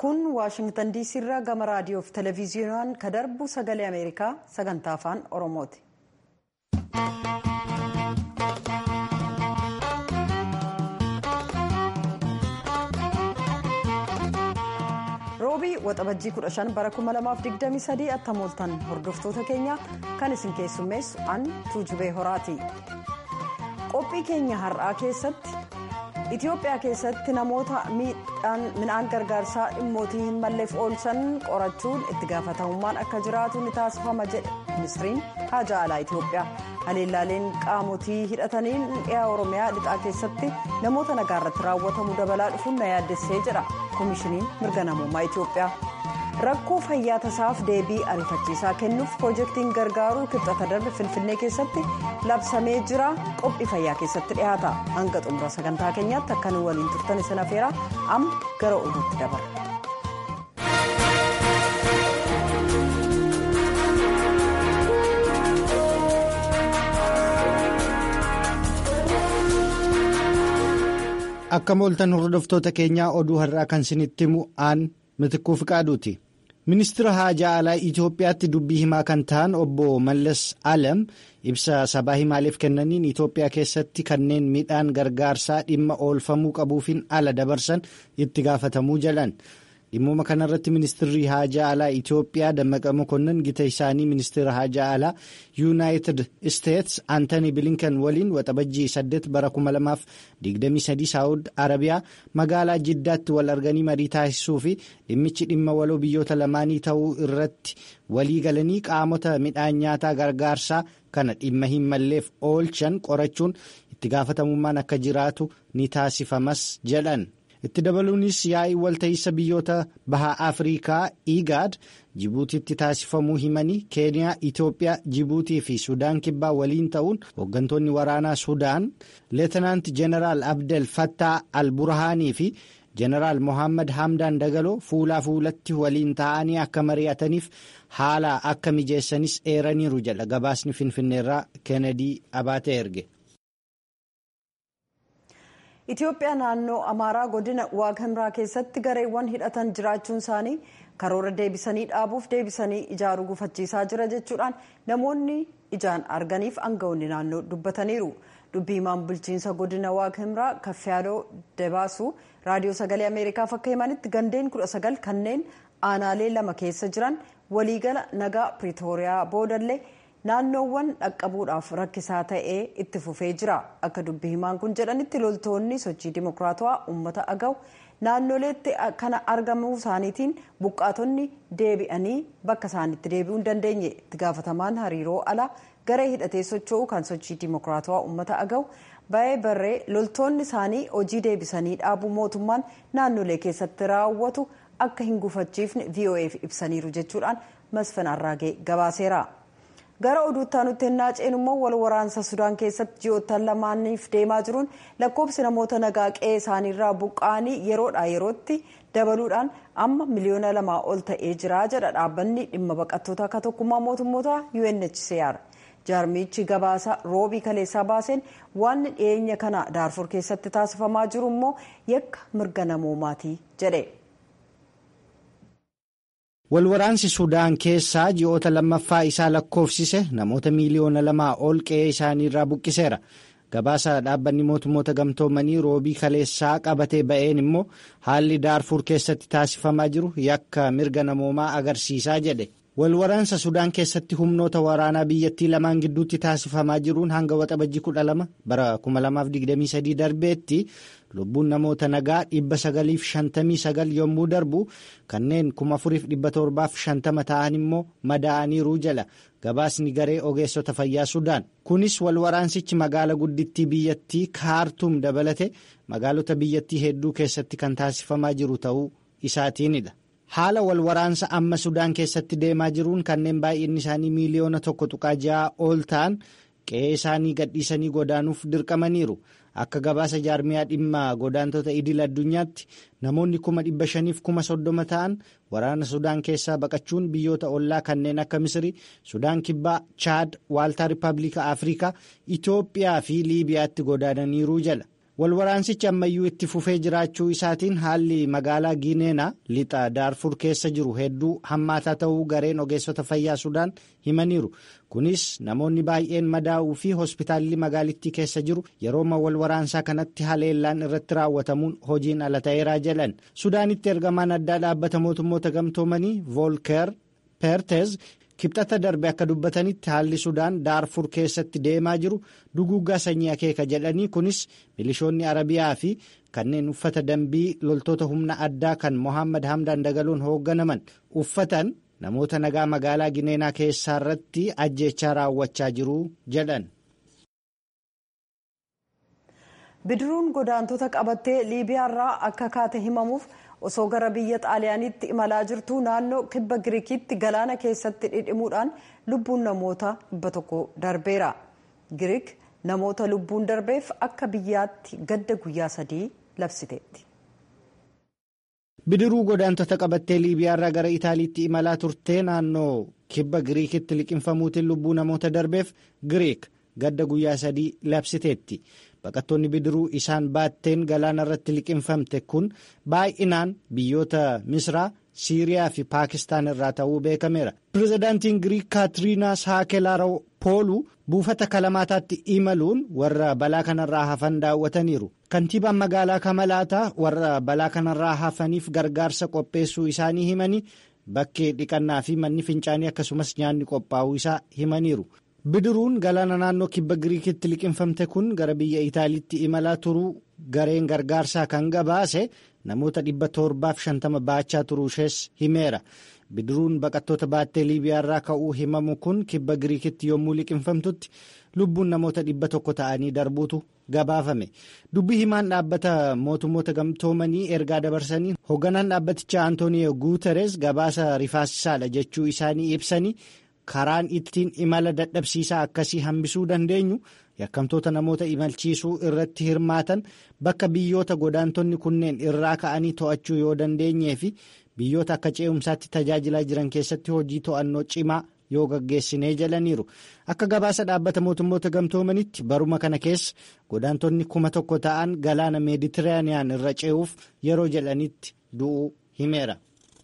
kun waashingtan diisii irraa gama raadiyoo fi televezyiinaan ka darbu sagalee ameerikaa sagantaa afaan oromooti. roobii waxabajjii 15 bara 2023 attamooltan hordoftoota keenya kan isin keessummeessu an tuujubee horaati. qophii keenya har'aa keessatti itiyoophiyaa keessatti namoota midhaan gargaarsaa dhimmootii hin malleef oolchan qorachuun itti gaafatamummaan akka jiraatu ni taasifama jedhe ministiriin haajaa alaa itiyoophiyaa haleellaaleen qaamotii hidhataniin dhiyaa oromiyaa lixaa keessatti namoota nagaa irratti raawwatamu dabalaa dhufuun na yaaddessee jedha koomishiniin mirga namummaa itiyoophiyaa. rakkoo fayyaa tasaaf deebii ariifachiisaa kennuuf piroojeektiin gargaaruu kibxata darbe finfinnee keessatti labsamee jira qophii fayyaa keessatti dhiyaata hanga xumura sagantaa keenyaatti akka nu waliin turtan isin afeera amma gara oduutti dabarra. akka mooltan hordoftoota keenyaa oduu har'aa kan isinitti himu aan mitikkuu fiqaaduuti. ministira haajaa alaa itiyoophiyaatti dubbii himaa kan ta'an obbo mallas alam ibsa sabaa himaaleef kennaniin itiyoophiyaa keessatti kanneen midhaan gargaarsaa dhimma oolfamuu qabuufin ala dabarsan itti gaafatamuu jedhan dhimmuma kanarratti ministirri haajaa alaa itiyoophiyaa dammaqa mokonnan gita isaanii ministira haajaa alaa yuunaayitid isteets aantanii bilinkan waliin waxabajjii 8 bara 2023 saawud arabiyaa magaalaa jiddaatti wal arganii marii taasisuu fi dhimmichi dhimma waloo biyyoota lamaanii ta'uu irratti walii galanii qaamota midhaan nyaataa gargaarsaa kana dhimma hin malleef oolchan qorachuun itti gaafatamummaan akka jiraatu ni taasifamas jedhan. itti dabaluunis yaa'ii walta'iinsa biyyoota bahaa afriikaa igaad jibuutiitti taasifamuu himanii keeniyaa itiyoophiyaa jibuutii fi sudaan kibbaa waliin ta'uun hooggantoonni waraanaa sudaan leetanaant jeneraal abdel fattaa al burhaanii fi jeneraal mohaammed hamdaan dagaloo fuulaa fuulatti waliin ta'anii akka mari'ataniif haala akka mijeessanis eeraniiru jedha gabaasni finfinneerraa keenedii abaatee erge. itiyoophiyaa naannoo amaaraa godina waagimraa keessatti gareewwan hidhatan jiraachuun isaanii karoora deebisanii dhaabuuf deebisanii ijaaruu gufachiisaa jira jechuudhaan namoonni ijaan arganiif aangawoonni naannoo dubbataniiru dubbii himaan bulchiinsa godina waagimraa kaffiyaaloo dabaasuu raadiyoo sagalee ameerikaaf akka himanitti gandeen 19 kanneen aanaalee lama keessa jiran waliigala nagaa piriitooriyaa boodallee. naannoowwan dhaqqabuudhaaf rakkisaa ta'ee itti fufee jira akka dubbii himaan kun jedhanitti loltoonni sochii dimokiraatawaa uummata agaw naannoleetti kana argamuu isaaniitiin buqqaatonni deebi'anii bakka isaanitti deebi'uu hin dandeenye itti gaafatamaan hariiroo alaa garee hidhatee socho'uu kan sochii dimokiraatawaa uummata agaw ba'ee barree loltoonni isaanii hojii deebisanii dhaabuu mootummaan naannolee keessatti raawwatu akka hin gufachiifne vo'eef ibsaniiru jechuudhaan masfan arraagee gabaaseera. gara oduutti aanutti hennaa ceenu immoo wal waraansa sudaan keessatti ji'oottan lamaaniif deemaa jiruun lakkoofsi namoota nagaa qe'ee isaaniirraa buqqa'anii yeroodhaa yerootti dabaluudhaan amma miliyoona lamaa ol ta'ee jira jedha dhaabbanni dhimma baqattoota akka tokkummaa mootummoota UNHCR. jaarmichi gabaasa roobii kaleessaa baaseen waan dhiyeenya kana daarfur keessatti taasifamaa jiru immoo yakka mirga namoomaati jedhe. walwaraansi sudaan keessaa ji'oota lammaffaa isaa lakkoofsise namoota miiliyoona lamaa ol qe'ee isaaniirraa buqqiseera gabaasa dhaabbanni mootummoota gamtoomanii roobii kaleessaa qabatee ba'een immoo haalli daarfur keessatti taasifamaa jiru yakka mirga namoomaa agarsiisaa jedhe walwaraansa sudaan keessatti humnoota waraanaa biyyattii lamaan gidduutti taasifamaa jiruun hanga waxabajjii 12 bara 2023 darbeetti lubbuun namoota nagaa 959 yommuu darbu kanneen 4750 ta'an immoo madaa'aniiru jala gabaasni garee ogeessota fayyaa sudaan kunis walwaraansichi magaala guddittii biyyattii kaartuum dabalate magaalota biyyattii hedduu keessatti kan taasifamaa jiru ta'uu isaatiinidha. haala walwaraansa amma sudaan keessatti deemaa jiruun kanneen baay'inni isaanii miiliyoona tokko tuqaa ja'a ol ta'an qe'ee isaanii gadhiisanii godaanuuf dirqamaniiru akka gabaasa jaarmiyaa dhimma godaantota idil addunyaatti namoonni kuma dhibba shaniif kuma soddoma ta'an waraana sudaan keessaa baqachuun biyyoota ollaa kanneen akka misiri sudaan kibbaa chaad waaltaa rippaabilika afrikaa itoophiyaa fi liibiyaatti godaananiiru jala walwaraansichi ammayyuu itti fufee jiraachuu isaatiin haalli magaalaa giineenaa lixa daarfur keessa jiru hedduu hammaataa ta'uu gareen ogeessota fayyaa sudaan himaniiru kunis namoonni baay'een madaa'uu fi hospitaalli magaalittii keessa jiru yerooma walwaraansaa kanatti haleellaan irratti raawwatamuun hojiin ala ta'eeraa jedhan sudaanitti ergamaan addaa dhaabbata mootummoota gamtoomanii voolkeer peerteez kibxata darbe akka dubbatanitti haalli sudaan daarfur keessatti deemaa jiru duguuggaa sanyii akeeka jedhanii kunis milishoonni arabiyaa fi kanneen uffata dambii loltoota humna addaa kan mohaammed hamdaan dagaluun hoogganaman uffatan namoota nagaa magaalaa gineenaa keessaa irratti ajjeechaa raawwachaa jiru jedhan. bidiruun godaantota qabattee liibiyaarraa akka kaate himamuuf osoo gara biyya xaaliyaaniitti imalaa jirtu naannoo kibba giriikitti galaana keessatti dhidhimuudhaan lubbuun namoota dhibba tokko darbeera giriik namoota lubbuun darbeef akka biyyaatti gadda guyyaa sadii labsiteetti. bidiruu godaantota qabattee liibiyaarraa gara itaaliitti imalaa turtee naannoo kibba giriikitti liqinfamuutiin lubbuu namoota darbeef giriik gadda guyyaa sadii labsiteetti. baqattoonni bidiruu isaan baatteen galaana irratti liqinfamte kun baay'inaan biyyoota misraa siiriyaa fi paakistaan irraa ta'uu beekameera pirezidaantiin giriik kaatiriinaa saakelaroopooluu buufata kalamaataatti imaluun warra balaa kanarraa hafan daawwataniiru kantiibaan magaalaa kamalaataa warra balaa kanarraa hafaniif gargaarsa qopheessuu isaanii himanii bakkee dhiqannaa fi manni fincaanii akkasumas nyaanni qophaa'uu isaa himaniiru. bidiruun galaana naannoo kibba giriikitti liqinfamte kun gara biyya itaaliitti imalaa turuu gareen gargaarsaa kan gabaase namoota dhibba torbaaf shantama baachaa turuu ishees himeera bidiruun baqattoota baattee liibiyaarraa ka'uu himamu kun kibba giriikitti yommuu liqinfamtutti lubbuun namoota dhibba tokko ta'anii darbuutu gabaafame dubbii himaan dhaabbata mootummoota gamtoomanii ergaa dabarsanii hoogganaan dhaabbatichaa antooniyo guuteres gabaasa rifaasisaadha jechuu isaanii ibsanii. karaan ittiin imala dadhabsiisaa akkasii hambisuu dandeenyu yakkamtoota namoota imalchiisuu irratti hirmaatan bakka biyyoota godaantonni kunneen irraa ka'anii to'achuu yoo dandeenyee fi biyyoota akka ce'umsaatti tajaajilaa jiran keessatti hojii to'annoo cimaa yoo gaggeessinee jalaniiru akka gabaasa dhaabbata mootummoota gamtoomanitti baruma kana keessa godaantonni kuma tokko ta'an galaana meeditiraaniyaan irra ce'uuf yeroo jedhanitti du'uu himeera.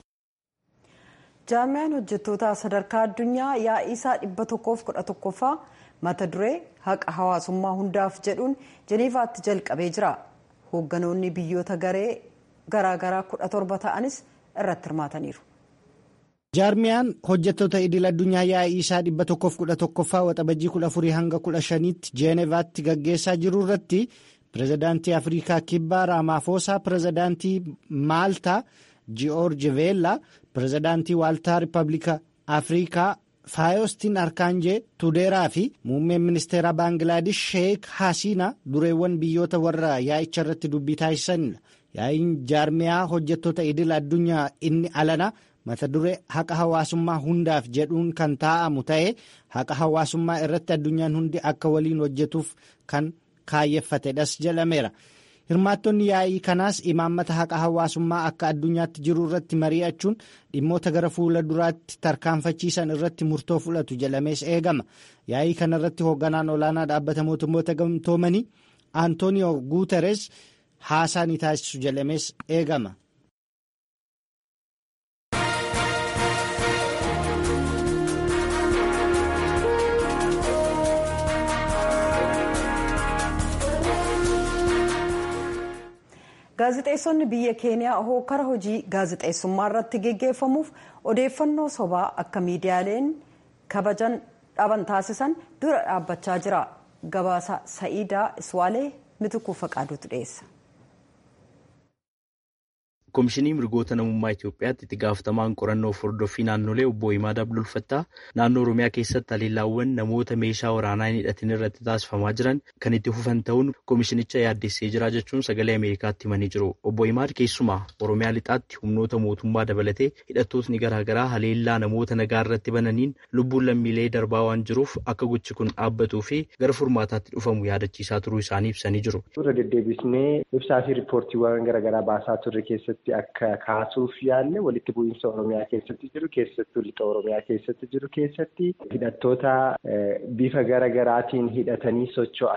jaarmiyaan hojjettoota sadarkaa addunyaa yaa'ii isaa dhibba tokkoof kudha tokkoffaa mata duree haqa hawaasummaa hundaaf jedhuun jeniivaatti jalqabee jira hoogganoonni biyyoota garee garaagaraa kudha torba ta'anis irratti hirmaataniiru. jaarmiyaan hojjettoota idil addunyaa yaa'ii isaa dhibba tokkoof kudha tokkoffaa waxabajjii kudha afurii hanga kudha shaniitti jeenevaatti gaggeessaa jiru irratti pirezidaantii afrikaa kibbaa raamaafosaa pirezidaantii maaltaa. ji'oorji veellaa pirezidaantii waaltaa riippablika afrikaa faayostiin arkaanjee tudeeraa fi muummeen ministeera baangilaadesh sheek hasiina dureewwan biyyoota warra yaa'icha irratti dubbii taasisanidha yaa'iin jaarmiyaa hojjettoota idil addunyaa inni alana mata duree haqa hawaasummaa hundaaf jedhuun kan taa'amu ta'ee haqa hawaasummaa irratti addunyaan hundi akka waliin hojjetuuf kan kaayyeffatedhas jedhameera. hirmaattonni yaa'ii kanaas imaammata haqa hawaasummaa akka addunyaatti jiru irratti mari'achuun dhimmoota gara fuula duraatti tarkaanfachiisan irratti murtoo fudhatu jedhamees eegama yaa'ii kana irratti hoogganaan olaanaa dhaabbata mootummoota gamtoomanii antooniyo guuteres haasaa ni taasisu jedhamees eegama. gaazixeessonni biyya keeniyaa hookara hojii gaazixeessummaa irratti geggeeffamuuf odeeffannoo sobaa akka miidiyaaleen kabajan dhaban taasisan dura dhaabbachaa jira gabaasa sa'iidaa iswaalee mitukuu faqaaduutu dhiyeessa. Komishinii mirgoota namummaa Itoophiyaatti itti gaafatamaan qorannoo hordoffii naannolee obbo Himaad Abdulfattaa naannoo Oromiyaa keessatti haleellaawwan namoota meeshaa waraanaa hin hidhatin irratti taasifamaa jiran kan itti fufan ta'uun komishinicha yaaddessee jira jechuun sagalee Ameerikaatti himanii jiru. Obbo Himaad keessumaa Oromiyaa lixaatti humnoota mootummaa dabalatee hidhattootni garaagaraa haleellaa namoota nagaa irratti bananiin lubbuun lammiilee darbaa waan jiruuf akka gochi kun dhaabbatuu fi gara furmaataatti dhufamu yaadachiisaa turuu isaanii ibsanii jiru. Irra deddeebisnee ibsaa fi riippoortiiwwan garaagaraa baasaa turre keessatti akka kaasuuf yaalle walitti bu'iinsa Oromiyaa keessatti jiru keessattuu lixa Oromiyaa keessatti jiru keessatti hidhattoota bifa garaagaraatiin hidhatanii socho'aniin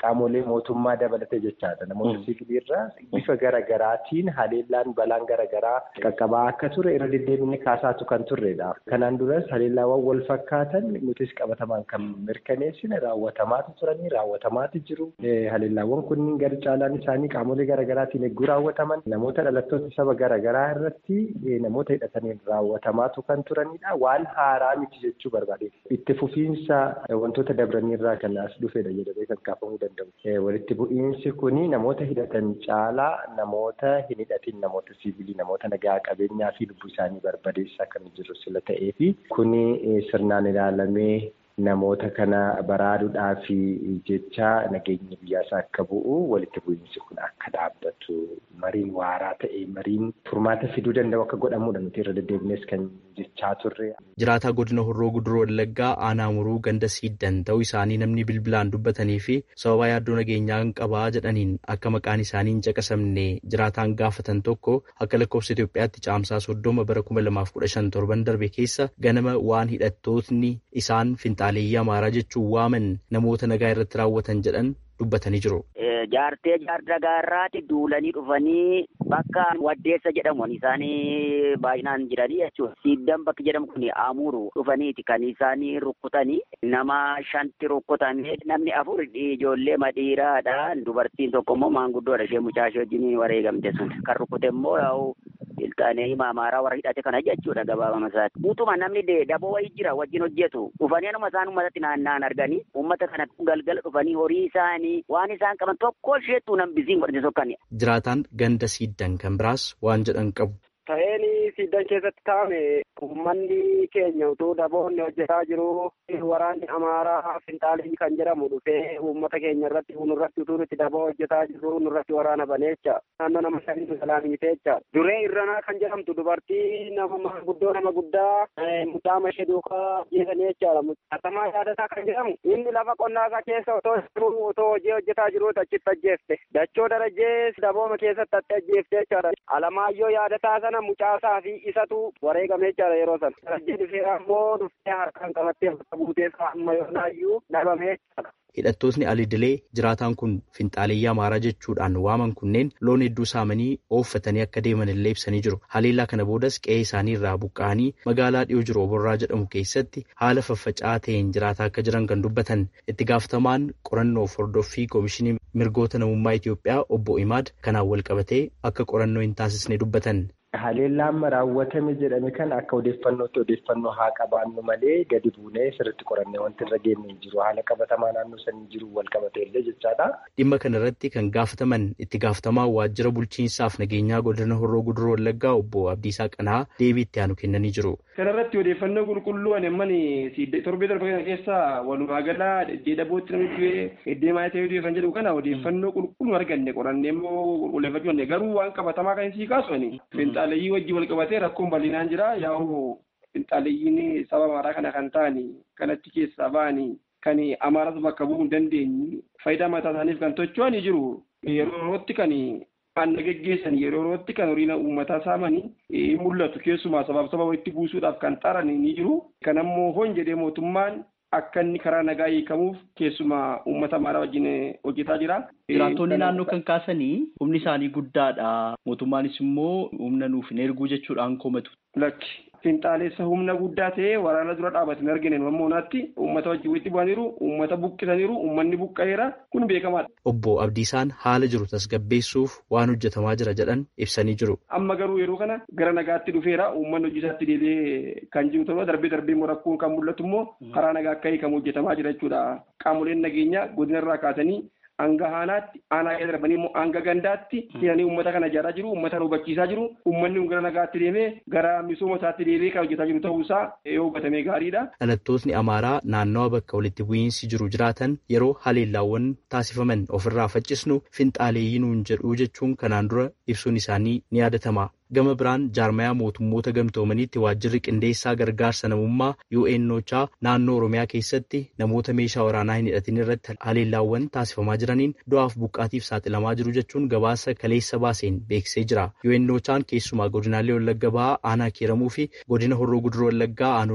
qaamolee mootummaa dabalate jechaadha. Namoota siviilirraa bifa garaagaraatiin haleellaan balaan garaagaraa qaqqabaa akka ture irra deddeebinee kaasaatu kan turredha. Kanaan duras haleellaawwan wal fakkaatan nutis qabatamaan kan mirkaneessine raawwatamaatu turanii raawwatamaatu jiru. Haleellaawwan kunniin gara caalaan isaanii qaamolee garaagaraatiin eeguu raawwataman namoota dhalattoota saba garaagaraa irratti namoota hidhataniin raawwatamaatu kan turanidha. Waan haaraa miti jechuu barbaade. Itti fufiinsa wantoota dabraniirraa kan as dhufedha jedhamee kan kaafamuu danda'u. Walitti bu'iinsi kuni namoota hidhatan caalaa namoota hin hidhatin namoota siivilii namoota nagaa qabeenyaa fi lubbuu isaanii barbadeessaa kan jiru sila ta'ee fi kuni sirnaan ilaalamee namoota kana baraaruudhaa fi jecha nageenya biyyaas akka bu'u walitti bu'iinsi kun akka dhaabbatu mariin waaraa ta'e mariin furmaata fiduu danda'u akka godhamudha nuti irra deddeebinees kan jechaa turre. Jiraataa godina Horroo Guduroo Wallaggaa aanaa muruu ganda siiddan ta'uu isaanii namni bilbilaan dubbatanii fi sababa yaaddoo nageenyaa qabaa jedhaniin akka maqaan isaanii hin caqasamne jiraataan gaafatan tokko akka lakkoofsa Itoophiyaatti caamsaa soddoma bara kuma lamaaf kudha shan torban darbe keessa ganama waan hidhattootni isaan finxaaleeyyii amaaraa jechuun waaman namoota nagaa irratti raawwatan jedhan dubbatanii jiru. Jaartee jaardagaarraati duulanii dhufanii bakka waddeessa jedhamu isaanii baay'inaan jiranii jechuudha. Siiddan bakki jedhamu kun amuru dhufaniiti kan isaanii rukkutanii nama shanti rukkutamee namni afur ijoollee madhiiraadha. Dubartiin tokko immoo maanguddoodha ishee mucaa ishee wajjin wareegamte sun. Kan rukkute immoo yaa'u ilkaanee amaaraa warra hidhate kana jechuudha gabaabama isaati. Utuma namni daboo wayii jira wajjin hojjetu dhufanii anuma isaan uummatatti naanna'an arganii uummata kana galgala dhufanii horii isaanii waan isaan qaban tokko isheetu nambisiin godhate sokkan. Jiraataan ganda siiddan kan biraas waan jedhan qabu. Ta'een siiddan keessatti taa'ame uummanni keenya utuu daboonni hojjetaa jiru waraanni amaaraa finxaalii kan jedhamu dhufee uummata keenya irratti nurratti utuu nuti daboo hojjetaa jiru nurratti waraana baneecha naannoo nama shanii nu salaamiiteecha duree irranaa kan jedhamtu dubartii nama maanguddoo nama guddaa mucaama ishee duukaa jeesanii jechaadha atamaa yaadataa kan jedhamu inni lafa qonnaa keessa otoo jiru otoo hojii hojjetaa jiru achitti ajjeefte dachoo darajee dabooma keessatti atti ajjeefte jechaadha alamaayyoo yaadataa sana mucaasaa fi isatu wareegame jechaadha yeroo sana darajee dhufee ammoo dhuftee harkaan qabattee bakka buuteessa amma yoonaayyuu dhabame jechaadha. Hidhattootni alidilee jiraataan kun finxaaleeyyii amaaraa jechuudhaan waaman kunneen loon hedduu saamanii ooffatanii akka deeman illee ibsanii jiru. Haleellaa kana boodas qe'ee isaanii irraa buqqa'anii magaalaa dhiyoo jiru oborraa jedhamu keessatti haala faffaca'aa ta'een jiraataa akka jiran kan dubbatan itti gaafatamaan qorannoo hordoffii koomishinii mirgoota namummaa Itoophiyaa obbo Imaad kanaan wal qabatee akka qorannoo hin taasisne dubbatan. Haleellaan raawwatame jedhame kan akka odeeffannootti odeeffannoo haa qabaannu malee gadi buunee sirriitti qorannee wanti irra geenye hin jiru. Haala qabatamaa naannoo sanii jiru wal qabatee illee jechaadha. Dhimma kana irratti kan gaafataman itti gaafatamaa waajjira bulchiinsaaf nageenyaa godina Horroo Guduroo Wallaggaa obbo Abdiisaa Qanaa deebii itti aanu kennanii jiru. Kana irratti odeeffannoo qulqulluu ani ammani torbee darbe kana keessa walumaa galaa deddeebootti namni du'ee deemaa ta'ee du'e kan jedhu kana odeeffannoo qulqulluu arganne qorannee immoo qulqulleeffachuu garuu waan qabatamaa kan sii kaasu ani finxaaleeyyii wajjin wal qabatee rakkoon bal'inaan jira yaa'u finxaaleeyyiin saba amaaraa kana kan ta'an kanatti keessaa ba'anii kan amaaras bakka bu'uu hin dandeenye faayidaa mataa isaaniif kan tocho'anii jiru yeroo yerootti kan aanna geggeessan yeroo yerootti kan horiin uummataa saamanii mul'atu keessumaa sabaaf saba walitti buusuudhaaf kan xaran ni jiru kan ammoo hoon jedhee mootummaan akka inni karaa nagaa hiikamuuf keessumaa uummata amaaraa wajjin hojjetaa jira. Jiraattonni naannoo kan kaasanii humni isaanii guddaadha. Mootummaanis immoo humna nuuf hin erguu jechuudhaan komatu. Lakki finxaalessa humna guddaa ta'ee waraana dura dhaabatanii argine ammoo naatti uummata wajjin walitti bu'aniiru uummata buqqisaniiru uummanni buqqa'eera kun beekamaadha. Obbo Abdiisaan haala jiru tasgabbeessuuf waan hojjetamaa jira jedhan ibsanii jiru. Amma garuu yeroo kana gara nagaatti dhufeera uummanni hojii isaatti deebi'ee kan jiru ta'uu darbee darbee immoo rakkoon kan mul'atu immoo karaa nagaa akka hiikamu hojjetamaa jira jechuudha. Qaamoleen nageenyaa godina irraa kaasanii hanga aanaatti aanaa keessa darbanii immoo hanga gandaatti seenanii uummata kana ijaaraa jiru uummata hubachiisaa jiru uummanni gara nagaatti deemee gara misooma isaatti deebi'ee kan hojjetaa jiru ta'uusaa yoo hubatamee gaariidha. Dhalattootni Amaaraa naannawa bakka walitti bu'iinsi jiru jiraatan yeroo haleellaawwan taasifaman ofirraa faccisnu finxaaleeyyii nuun jedhu jechuun kanaan dura ibsuun isaanii ni yaadatama. Gama biraan jaarmayaa mootummoota gamtoomaniitti waajjirri qindeessaa gargaarsa namummaa UNOChaa naannoo Oromiyaa keessatti namoota meeshaa waraanaa hin hidhatin irratti haleellaawwan taasifamaa jiraniin du'aaf buqqaatiif saaxilamaa jiru jechuun gabaasa kaleessa baaseen beeksisee jira. UNOChaan keessumaa godinaalee Wallagga Bahaa aanaa Kiiramuu fi godina Horroo Guduroo Wallaggaa aanolee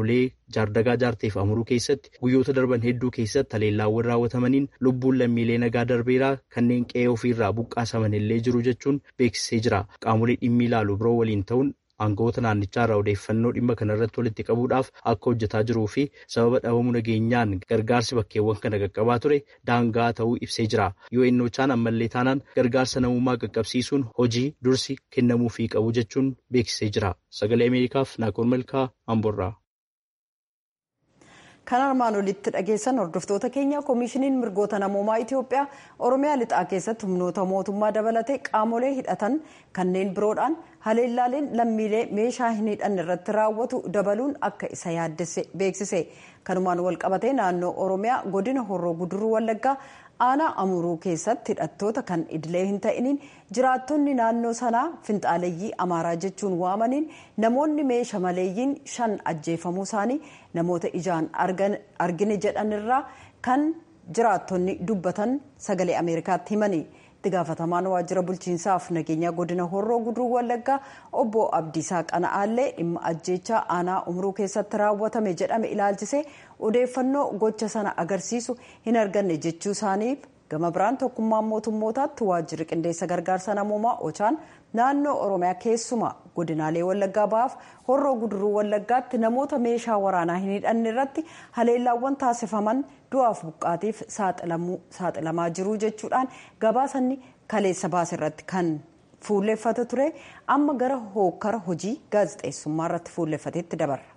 jaardagaa jaarteef amuruu keessatti guyyoota darban hedduu keessatti haleellaawwan raawwatamaniin lubbuun lammiilee nagaa darbeeraa kanneen qe'ee ofiirraa buqqaasaman illee jiru jechuun beeksisee jira qaamolee dhimmi ilaalu biroo waliin ta'uun aangawoota naannichaa irraa odeeffannoo dhimma kanarratti walitti qabuudhaaf akka hojjetaa jiruu fi sababa dhabamuu nageenyaan gargaarsi bakkeewwan kana qaqqabaa ture daangaa ta'uu ibsee jira yoo innoochaan ammallee taanaan gargaarsa namummaa qaqqabsiisuun hojii dursi kennamuufii qabu jechuun beeksisee jira sagalee ameerikaaf naakoor malkaa amborraa. kan armaan olitti dhageessan hordoftoota keenya koomishiniin mirgoota namoomaa itiyoophiyaa oromiyaa lixaa keessatti humnoota mootummaa dabalatee qaamolee hidhatan kanneen biroodhaan haleellaaleen lammiilee meeshaa hin hidhanne irratti raawwatu dabaluun akka isa yaaddesse beeksise kanumaan walqabatee naannoo oromiyaa godina horroo guduruu wallaggaa aanaa amuruu keessatti hidhattoota kan idilee hin ta'iniin jiraattonni naannoo sanaa finxaaleeyyii amaaraa jechuun waamaniin namoonni meeshaa maleeyyiin shan ajjeefamuu isaanii namoota ijaan argine jedhanirraa kan jiraattonni dubbatan sagalee ameerikaatti himani. itti gaafatamaan waajjira bulchiinsaaf nageenya godina horroo guduruu wallaggaa obbo abdiisaa qana'aallee dhimma ajjeechaa aanaa umruu keessatti raawwatame jedhame ilaalchisee odeeffannoo gocha sana agarsiisu hin arganne jechuu isaaniif gama biraan tokkummaan mootummootaatti waajjirri qindeessa gargaarsa namoomaa ochaan naannoo oromiyaa keessumaa godinaalee wallaggaa ba'aaf horroo guduruu wallaggaatti namoota meeshaa waraanaa hin hidhanne irratti haleellaawwan taasifaman du'aaf buqqaatiif saaxilamaa jiru jechuudhaan gabaasanni kaleessa baase irratti kan fuulleffate ture amma gara hookkara hojii gaazexeessummaa irratti fuulleffateetti dabarra.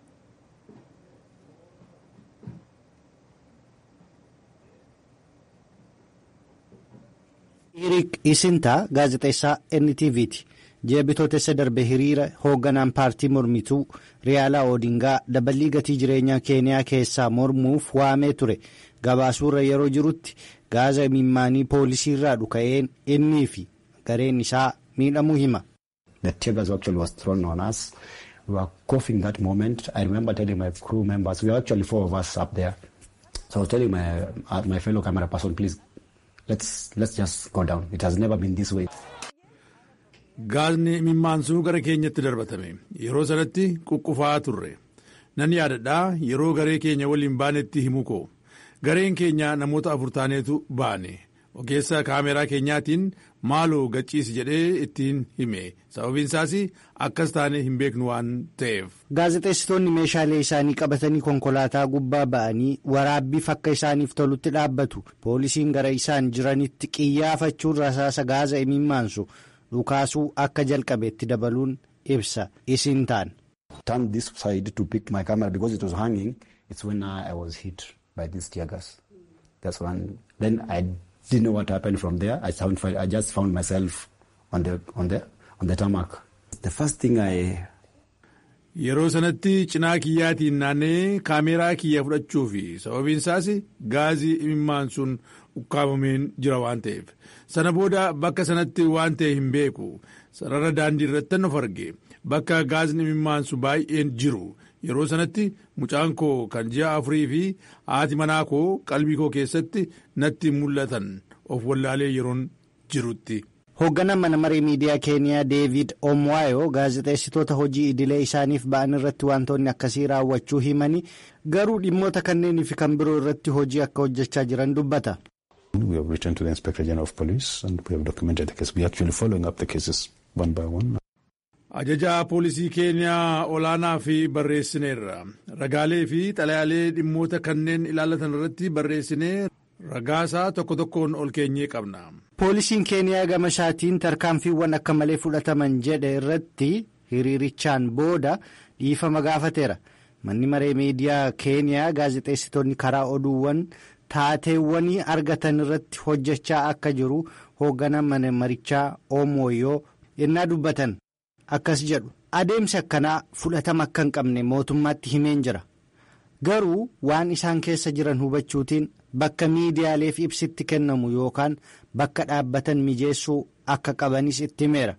Hiriik Isintaa gaazexeessaa NTV'ti. Jeebitootessa darbe hiriira hoogganaan paartii mormituu Riyaalaa Oodingaa daballii gatii jireenyaa Keeniyaa keessaa mormuuf waamee ture. Gabaasuurra yeroo jirutti gaaza imimmaanii poolisii irraa dhuka'een innii fi gareen isaa miidhamuu hima. The tear actually was thrown on us. We were coughing that moment. I remember telling my crew members, we were actually four of us up there. So I was telling my, uh, my fellow camera person, please, let's, let's just go down. It has never been this way. Gaazni imimmaansuu gara keenyatti darbatame. Yeroo sanatti quqqufaa turre. Nan yaadadhaa yeroo garee keenya waliin baanetti himu koo. Gareen keenya namoota afur taaneetu baane. Ogeessa kaameraa keenyaatiin maaloo gachiisi jedhee ittiin hime. Sababiin isaas akkas taane hin beeknu waan ta'eef. Gaazexeessitoonni meeshaalee isaanii qabatanii konkolaataa gubbaa ba'anii waraabbiif akka isaaniif tolutti dhaabbatu. Poolisiin gara isaan jiranitti qiyyaafachuun rasaasa gaaza imimmaansu dhukaasuu akka jalqabeetti dabaluun ibsa isin taan. Turn this side to pick my camera because it was hanging. It's when I was hit by this tear gas. That's when then I didn't know what happened from there. I found I just found myself on the on the on the tarmac. The first thing I Yeroo sanatti cinaa kiyyaatiin naannee kaameeraa kiyya fudhachuu fi sababiin isaas gaazii imimmaansuun ukkaamameen jira waan ta'eef sana booda bakka sanatti waan ta'e hin beeku sarara daandii irratti of arge bakka gaazni imimmaansu baay'een jiru yeroo sanatti mucaan koo kan ji'a afurii fi haati manaa koo qalbii koo keessatti natti mul'atan of wallaalee yeroon jirutti. Hoogganaan mana maree miidiyaa Keeniyaa Deevid Omwaayoo gaazexeessitoota hojii idilee isaaniif ba'an irratti wantoonni akkasii raawwachuu himanii garuu dhimmoota kanneenii fi kan biroo irratti hojii akka hojjechaa jiran dubbata. We have written to the Inspector General of Police and we have documented the case. We are actually following up the cases one by one. Ajajaa poolisii Keeniyaa olaanaa fi barreessineerra. Ragaalee fi xalayaalee dhimmoota kanneen ilaallatan irratti barreessinee ragaasaa tokko tokkoon ol keenyee qabna. Poolisiin Keeniyaa gama isaatiin tarkaanfiiwwan akka malee fudhataman jedhe irratti hiriirichaan booda dhiifama gaafateera. Manni maree miidiyaa Keeniyaa gaazexeessitoonni karaa oduuwwan taateewwanii argatan irratti hojjechaa akka jiru hoogganaan mana marichaa Omooyyoo yennaa dubbatan akkas jedhu. Adeemsi akkanaa fudhatama akka hin qabne mootummaatti himeen jira. Garuu waan isaan keessa jiran hubachuutiin bakka miidiyaaleef ibsitti kennamu yookaan bakka dhaabbatan mijeessuu akka qabanis itti himeera.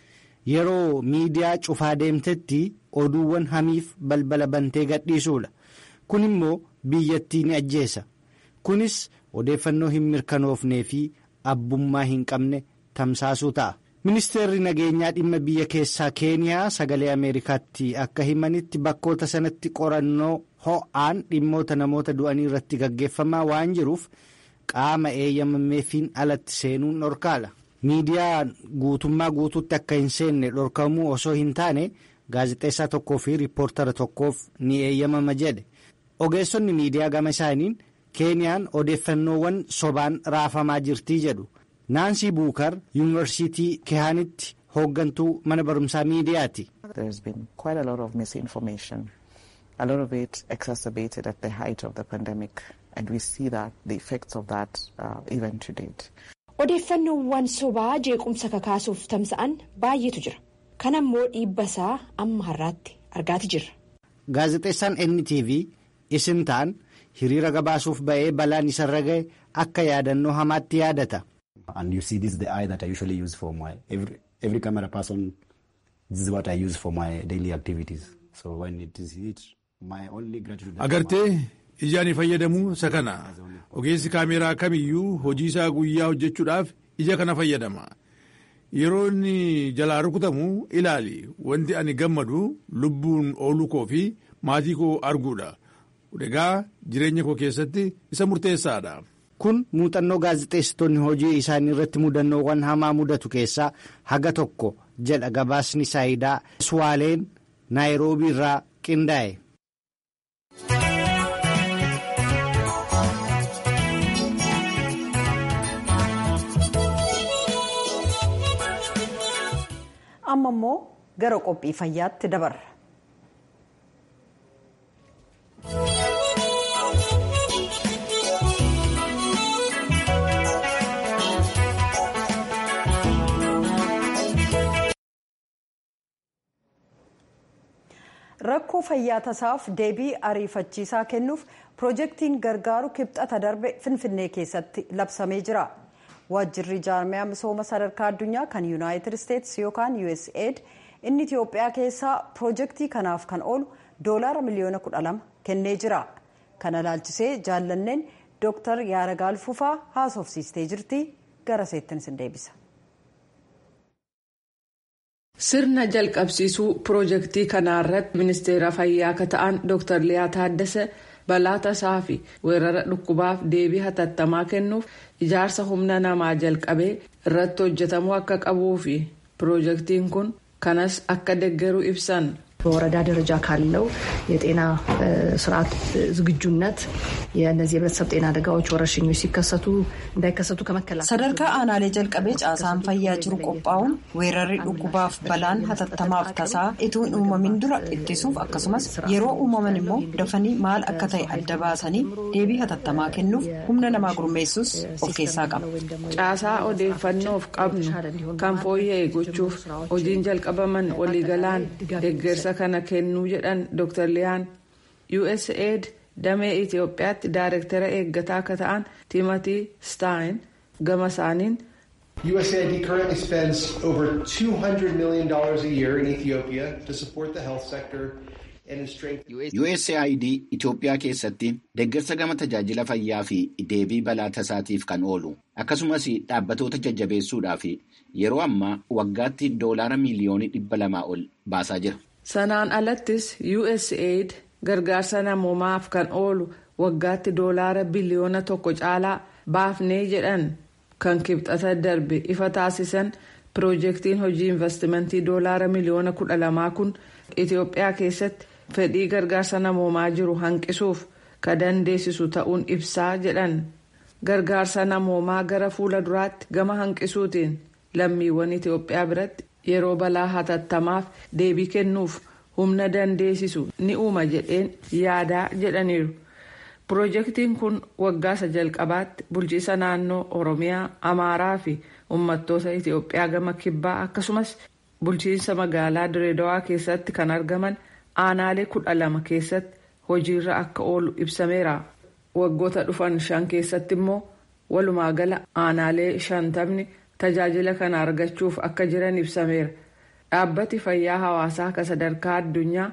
Yeroo miidiyaa cufaa deemtetti oduuwwan hamiif balbala bantee gadhiisuudha. Kun immoo biyyattii ni ajjeesa. Kunis odeeffannoo hin mirkanoofnee fi abbummaa hin qabne tamsaasuu ta'a. ministeerri nageenyaa dhimma biyya keessaa keeniyaa sagalee ameerikaatti akka himanitti bakkoota sanatti qorannoo ho'aan dhimmoota namoota du'anii irratti gaggeeffamaa waan jiruuf qaama eeyyamameefiin alatti seenuun dhorkaadha miidiyaa guutummaa guutuutti akka hin seenne dhorkamuu osoo hin taane gaazexeessaa tokkoo fi riippoortara tokkoof ni eeyyamama jedhe ogeessonni miidiyaa gama isaaniin keeniyaan odeeffannoowwan sobaan raafamaa jirtii jedhu. naansii buukar yuunivarsiitii kehaanitti hooggantuu mana barumsaa miidiyaati. There has been quite a lot of misinformation. A lot of it exacerbated at the height of the pandemic and we see that the effects of that uh, even to date. Odeeffannoowwan sobaa jeequmsa kakaasuuf tamsa'an baay'eetu jira. Kan ammoo dhiibbasaa amma har'aatti argaati jirra. Gaazexeessaan NTV isin ta'an hiriira gabaasuuf ba'ee balaan isarra ga'e akka yaadannoo hamaatti yaadata. And you see, this is the eye that I usually use for my every every camera person. This is what I use for my daily activities. So when it is hit, my only gratitude. Agartee ijaan fayyadamuu isa kana ogeessi kaameeraa kamiyyuu hojii isaa guyyaa hojjechuudhaaf ija kana fayyadama. Yeroo inni jalaa rukutamu ilaali wanti ani gammadu lubbuun ooluu koo fi maatii koo arguudha. Egaa jireenya koo keessatti isa murteessaadha. Kun muuxannoo gaazexeessitoonni hojii isaanii irratti mudannoowwan hamaa mudatu keessaa haga tokko jedha gabaasni saayidaa Swaaleen Naayiroobii irraa qindaa'e. Amma immoo gara qophii fayyaatti dabarra. rakkoo fayyaa tasaaf deebii ariifachiisaa kennuuf piroojeektiin gargaaru kibxata darbe finfinnee keessatti labsamee jira waajjirri jaarmiyaa misooma sadarkaa addunyaa kan yuunaayitid isteetsi yookaan usaid inni itiyoophiyaa keessaa piroojeektii kanaaf kan oolu doolaara miliyoona 12 kennee jira kana ilaalchisee jaallanneen dooktar yaaragaal fufaa haasofsiistee jirti gara seettin sin deebisa. sirna jalqabsiisuu piroojeektii kanaa irratti ministeera fayyaa akka ta'an dr liyaa taaddasa balaa tasaa fi weerara dhukkubaaf deebii hatattamaa kennuuf ijaarsa humna namaa jalqabee irratti hojjetamuu akka qabuu fi piroojeektiin kun kanas akka deeggaru ibsan. በወረዳ ደረጃ ካለው የጤና ስርዓት ዝግጁነት የእነዚህ የህብረተሰብ ጤና አደጋዎች ወረርሽኞች ሲከሰቱ እንዳይከሰቱ ከመከላከል sadarkaa aanaalee jalqabee caasaan fayyaa jiru qophaa'uun weerarri dhukkubaaf balaan hatattamaaf tasaa ituu hin uumamin dura ittisuuf akkasumas yeroo uumaman immoo dafanii maal akka ta'e adda baasanii deebii hatattamaa kennuuf humna namaa gurmeessus of keessaa qaba. caasaa odeeffannoof qabnu kan fooyya'e gochuuf hojiin jalqabaman waliigalaan deeggarsa kana kennuu jedhan dr liyaan usaid damee itiyoophiyaatti daayirektara eeggataa akka ta'an timatii staayin gama isaaniin. USAID currently spends over $200 million a year in Ethiopia to support the health sector and in strengthening. USAID Itoophiyaa keessatti deeggarsa gama tajaajila fayyaa fi deebii balaa tasaatiif kan oolu akkasumas dhaabbatoota jajjabeessuudhaa fi yeroo ammaa waggaatti doolaara miiliyoonii dhibba lamaa ol baasaa jira. sanaan alattis usaid gargaarsa namoomaaf kan oolu waggaatti doolaara biliyoona tokko caalaa baafnee jedhan kan kibxata darbe ifa taasisan piroojeektiin hojii investimentii doolaara miliyoona kudha lamaa kun itiyoophiyaa keessatti fedhii gargaarsa namoomaa jiru hanqisuuf ka dandeessisu ta'uun ibsaa jedhan gargaarsa namoomaa gara fuula duraatti gama hanqisuutiin lammiiwwan itiyoophiyaa biratti. yeroo balaa hatattamaaf deebii kennuuf humna dandeessisu ni uuma jedheen yaadaa jedhaniiru piroojeektiin kun waggaasa jalqabaatti bulchiisa naannoo oromiyaa amaaraa fi uummattoota itiyoophiyaa gama kibbaa akkasumas bulchiinsa magaalaa direedawaa keessatti kan argaman aanaalee kudha lama keessatti hojiirra akka oolu ibsameera waggoota dhufan shan keessatti immoo walumaagala aanaalee shantamni. tajaajila kana argachuuf akka jiran ibsameera dhaabbati fayyaa hawaasaa kan sadarkaa addunyaa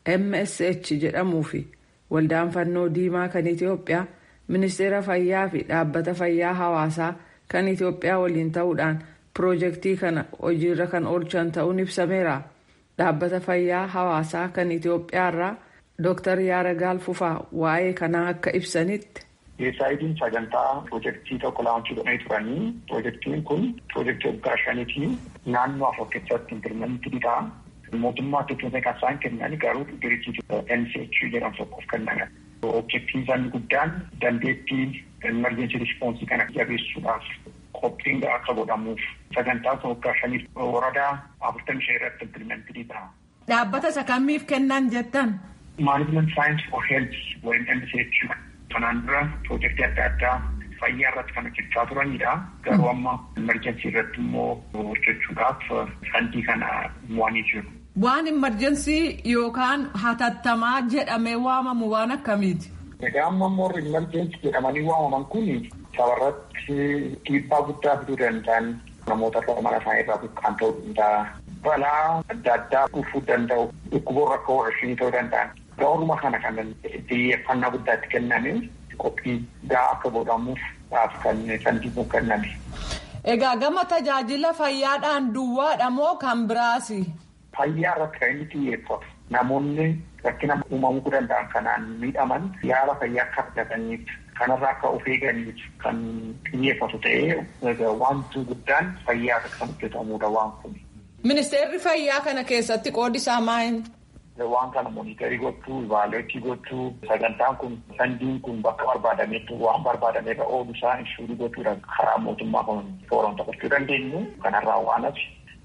msh jedhamuu fi waldaan fannoo diimaa kan itiyoophiyaa ministeera fayyaa fi dhaabbata fayyaa hawaasaa kan itiyoophiyaa waliin ta'uudhaan piroojeektii kana hojiirra kan oolchan ta'uun ibsameera dhaabbata fayyaa hawaasaa kan itiyoophiyaarraa dooktar yaaragaal fufaa waa'ee kanaa akka ibsanitti. USAID'n sagantaa piroojeektii tokko laanchii godhanii turanii piroojeektiin kun piroojeektii waggaa shaniitii naannoo afur keessatti impilmentii ta'a. Mootummaa tokkoon kan isaan kennan garuu diriirtii NCH jedhamu tokkoof kennan. Objektiin isaanii guddaan dandeettii emergency response kana jabeessuudhaaf qophiin akka godhamuuf sagantaa waggaa shaniif waradaa afurtamii shan irratti impilmentii ta'a. Dhaabbata isa kamiif kennan jettan? Management Science for Health waliin NCH kanaan dura piroojeektii adda addaa fayyaa irratti kan hojjechaa turanidha. Garuu amma emerjensii irratti immoo hojjechuudhaaf fandii kana mo'anii jiru. Waan emerjensii yookaan hatattamaa jedhamee waamamu waan akkamiiti? Egaa amma immoo emerjensii jedhamanii waamaman kun sabarratti dhiibbaa guddaa fiduu danda'an namoota irra mana isaanii irraa buqqaan ta'uu danda'a. Balaa adda addaa dhufuu danda'u dhukkuboota akka warshii ta'uu danda'an. Gaaruma kana kan xiyyeeffannaa guddaa itti kenname qophii gahaa akka godhamuuf kan fandii kenname. Egaa gama tajaajila fayyaadhaan duwwaadha moo kan biraasi? Fayyaa irratti kan inni xiyyeeffatu namoonni rakkina uumamuu danda'an kanaan miidhaman yaala fayyaa akka argataniif kanarraa akka of eeganiif kan xiyyeeffatu ta'ee wanti guddaan fayyaa irratti kan hojjetamudha waan kun. Ministeerri fayyaa kana keessatti qoodi isaa maal? Waan kana monitarii gochuu, ivaaleetii gochuu, sagantaan kun fandiin kun bakka barbaadametti waan barbaadameerra oolu isaa inshuurii gochuudha karaa mootummaa kan tooraan taphachuu dandeenyu kanarraa waan hafe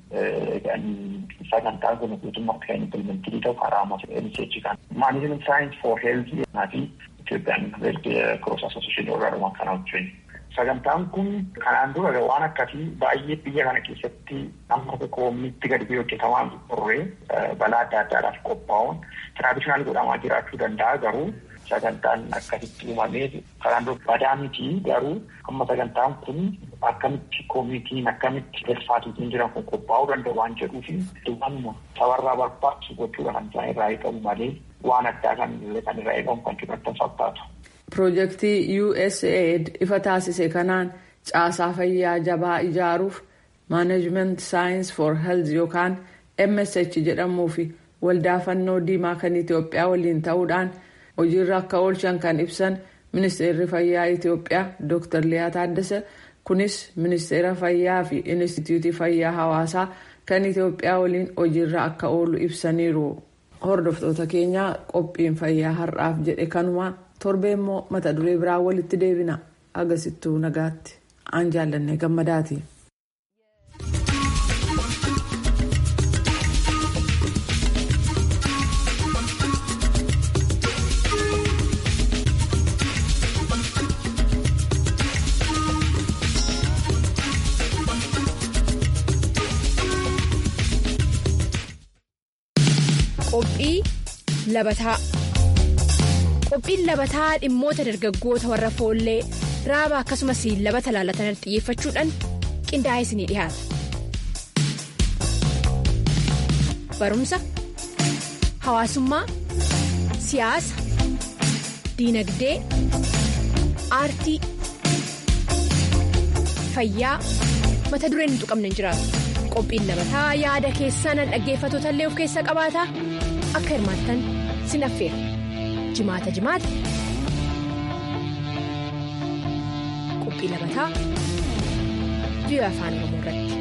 sagantaan kun guutummaatti kan implementii ta'u karaa MCH kan. Management Science for Health fi Itoophiyaan Health Cross Association irraa kana hojjennu. Sagantaan kun kanaan dura waan akkasii baay'ee biyya kana keessatti amma qoomitti gadi bu'ee hojjetamaa turre balaa adda addaadhaaf qophaa'uun tiraadishinaal godhamaa jiraachuu danda'a garuu sagantaan akkasitti uumamee kanaan dura badaa miti garuu amma sagantaan kun akkamitti koomitiin akkamitti helfaatiitiin jiran kun qophaa'uu danda'u waan jedhuufi waanuma sabarraa barbaachisu gochuudha kan isaan irraa eegamu malee waan addaa kan kan irraa eegamu kan jedhan fakkaatu. Piroojeektii USAID ifa taasise kanaan caasaa fayyaa jabaa ijaaruuf Management Science for Health yookaan MSH jedhamuu fi waldaa fannoo diimaa kan Itoophiyaa waliin ta'uudhaan hojiirra akka oolchan kan ibsan ministeerri fayyaa Itoophiyaa Dr. Liyaa Taaddasa kunis ministeera fayyaa fi Inistituutii Fayyaa Hawaasaa kan Itoophiyaa waliin hojiirra akka oolu ibsaniiru. Hordoftoota keenyaa qophiin fayyaa har'aaf jedhe kanumaa. torbee immoo mata duree biraa walitti deebina agasittuu nagaatti aan jaallanne gammadaati. Qophii labataa. qophiin labataa dhimmoota dargaggoota warra foollee raaba akkasumas labata laalatan xiyyeeffachuudhaan qindaa'ee isinii dhiyaata. barumsa hawaasummaa siyaasa diinagdee aartii fayyaa mata dureen hin tuqamne hin jiraatu qophiin labataa yaada keessan dhaggeeffatoota illee of keessaa qabaata akka hirmaattan sin affeera. jimaata jimaata qophii labataa biyya afaan oromoo irratti.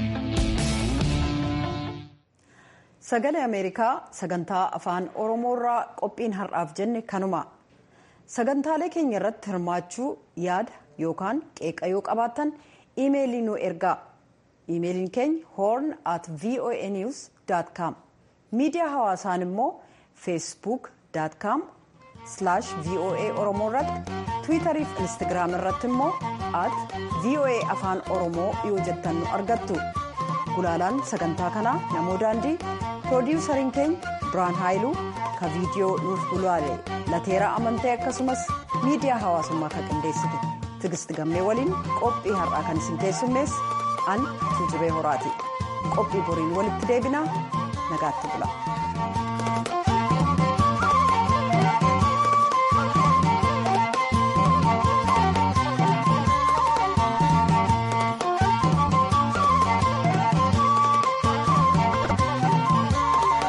sagalee ameerikaa sagantaa afaan oromoorraa qophiin har'aaf jenne kanuma sagantaalee keenya irratti hirmaachuu yaada yookaan qeeqa yoo qabaattan iimeelii nu ergaa iimeeliin keenya horn at voa news com miidiyaa hawaasaan immoo feesbuuk com slash voa oromoo irratti tiwiitarii fi instagiraam irratti immoo at voa afaan oromoo yoo jettan nu argattu gulaalaan sagantaa kanaa namoo daandii piroodiwusariin keenya biraan haayiluu ka viidiyoo nuuf gulaale lateeraa amantee akkasumas miidiyaa hawaasummaa kan qindeessite tigist gammee waliin qophii har'aa kan isin keessummeesse an tuujubee horaati qophii boriin walitti deebinaa nagaatti bula.